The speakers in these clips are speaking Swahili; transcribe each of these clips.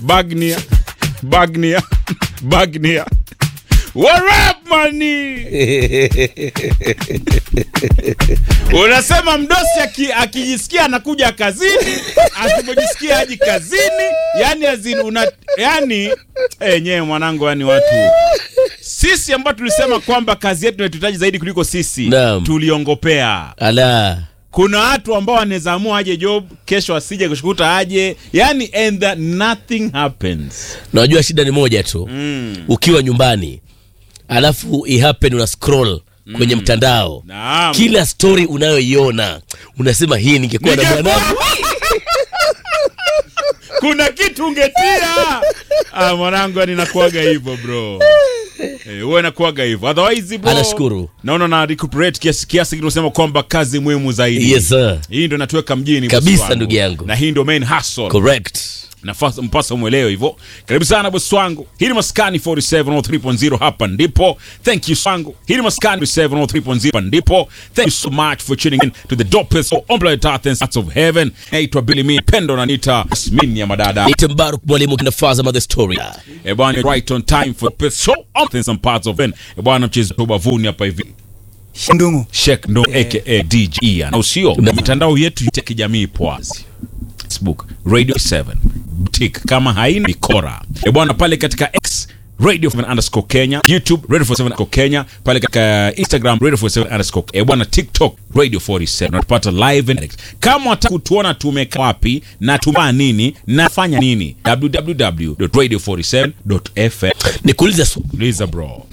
Bagnia. Bagnia. Bagnia. What up, mani? Unasema mdosi aki- akijisikia anakuja kazini, asipojisikia haji kazini, yani azin, una, yani enyewe mwanangu, yani watu sisi ambao tulisema kwamba kazi yetu inatuhitaji zaidi kuliko sisi Naam. tuliongopea. ala Kuna watu ambao wanaweza amua aje job kesho, asije kushukuta aje, yani and that nothing happens. najua shida ni moja tu Mm. ukiwa nyumbani alafu ihappen una scroll kwenye mtandao Naam. kila story unayoiona unasema hii ningekuwa na Ningekuwa- mwanangu kuna kitu ungetia ah, mwanangu yani nakuaga hivyo bro Eh, huwa nakuaga hivyo otherwise bro Anashukuru. naona na recuperate kiasi kiasi kinasema kwamba kazi muhimu zaidi yes sir hii ndo natuweka mjini Kabisa, bosi wangu. ndugu yangu. na hii ndo main hustle correct nafasi mpasa umwelewe hivyo karibu sana bosi wangu hii ni maskani 4703.0 hapa ndipo thank you sangu hii ni maskani 4703.0 hapa ndipo thank you so much for tuning in to the dopest of on planet earth and parts of heaven naitwa Billy Mi pendo na nita Yasmin ya madada nite mbaruk mwalimu kinafaza mother story eh bwana right on time for the best show on some parts of heaven eh bwana mchezo wa bavuni hapa hivi Ndungu. Sheikh ndo aka DJ Ian au sio mitandao yetu ya kijamii ipo wazi Facebook Radio 7 Boutique kama haina ikora e bwana pale katika X Radio 7 underscore Kenya YouTube Radio 47 underscore Kenya pale katika Instagram Radio 47 underscore e bwana TikTok Radio 47 unatupata live and direct kama unataka kutuona tumekaa wapi na tumaa nini nafanya nini www.radio47.fm nikuulize swali Liza bro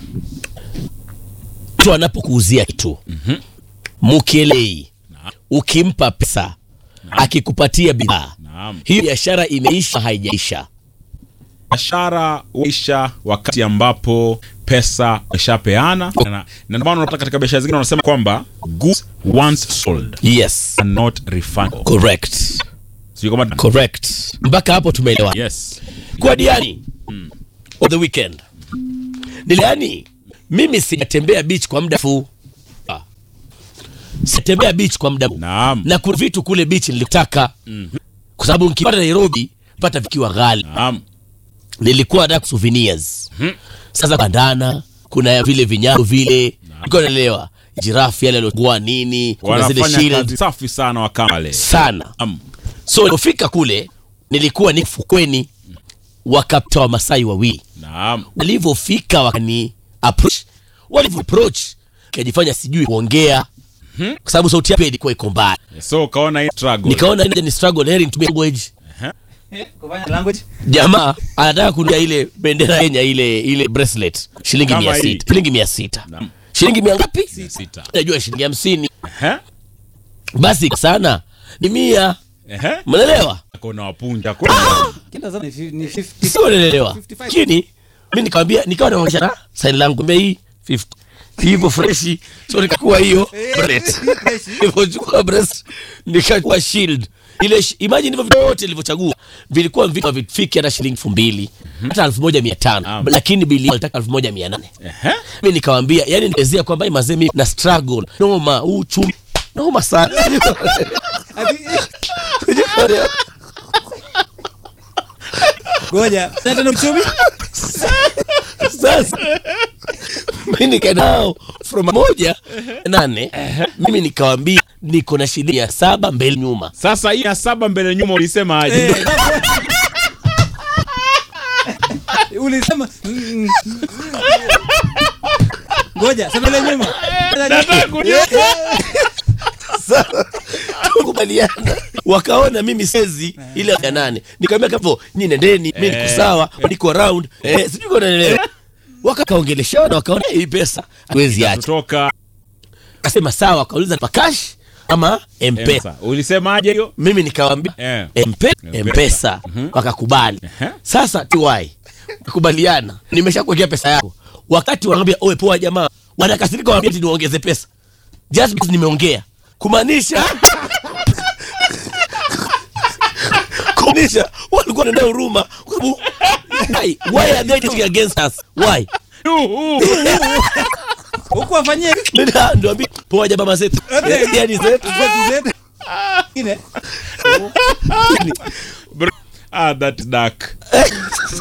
mtu anapokuuzia kitu mukielei ukimpa pesa akikupatia bidhaa Naam. hiyo biashara imeisha haijaisha biashara huisha wakati ambapo pesa ishapeana na na ndio maana unapata katika biashara zingine wanasema kwamba goods once sold yes are not refundable. correct Sio kama correct mpaka hapo tumeelewa yes. kwa diani on the weekend niliani mimi sijatembea beach kwa muda fu Ah. sijatembea beach kwa muda Naam. na kuna vitu kule beach nilitaka kwa sababu nikipata Nairobi pata vikiwa ghali Naam. nilikuwa nataka souvenirs sasa bandana kuna vile vinyago vile nilikuwa naelewa jirafu yale aliokuwa nini kuna zile Wanafanya shield kazi safi sana wakale. sana Naam. so nilipofika kule nilikuwa ni fukweni wakapta wa masai wawili Naam. walivyofika wakani approach walivyo approach kajifanya sijui kuongea kwa sababu sauti yake ilikuwa iko mbali So ukaona hii struggle. nikaona ile ni struggle heri nitumie language Kufanya language. jamaa anataka kunia ile bendera ya Kenya ile ile bracelet shilingi Kama mia hii. sita shilingi mia sita Naam. shilingi mia ngapi Sita. najua shilingi hamsini Ehe. basi sana ni mia Ehe. mnaelewa Kuna wapunja kuna. Kila zana ni fi- ni 50. sio naelewa 55. lakini mi nikamwambia nikawa naonyesha na sign langu mbea hii 50 hivyo freshi so nikakuwa hiyo breast nilivyochukua breast nikachukua shield ile sh- imagine hivyo vyote nilivyochagua vilikuwa vitu havifiki hata shilingi elfu mbili hata elfu moja mia tano Naam. lakini bili alitaka elfu moja mia nane Ehe. mi nikawambia yani nielezea kwamba hii mazee mi na struggle noma huu uchumi noma sana Ati- Ngoja. Na tena uchumi? sasa mi nikaenda nao from moja nane mimi nikawambia niko na shilingi ya saba mbele nyuma Sasa hii ya saba mbele nyuma ulisema aje? Eh, Ulisema mm, Ngoja, sema ile nyuma. Nataka kujua. tukubaliana wakaona mimi sezi ile ya nane nikamwambia kapo nyi nendeni mi niko sawa niko round eh, sijui kama unaelewa wakakaongeleshana wakaona hii pesa hawezi acha Kutoka akasema sawa wakauliza pa cash ama mpesa Mpesa. Ulisemaje hiyo? mimi nikawambia Eh. mpe, Mpesa. mpesa wakakubali Ehe. sasa ty kubaliana nimesha kuwekea pesa yako wakati wanaambia oe poa jamaa wanakasirika wanaambia ati niongeze pesa just because nimeongea kumaanisha kumaanisha walikuwa wanaenda huruma kwa sababu why why are they taking against us why Huku wafanyie Ndio- ndio ambia poa jamaa mazetu yani zetu zetu zetu. Ingine. Bro, ah, that dark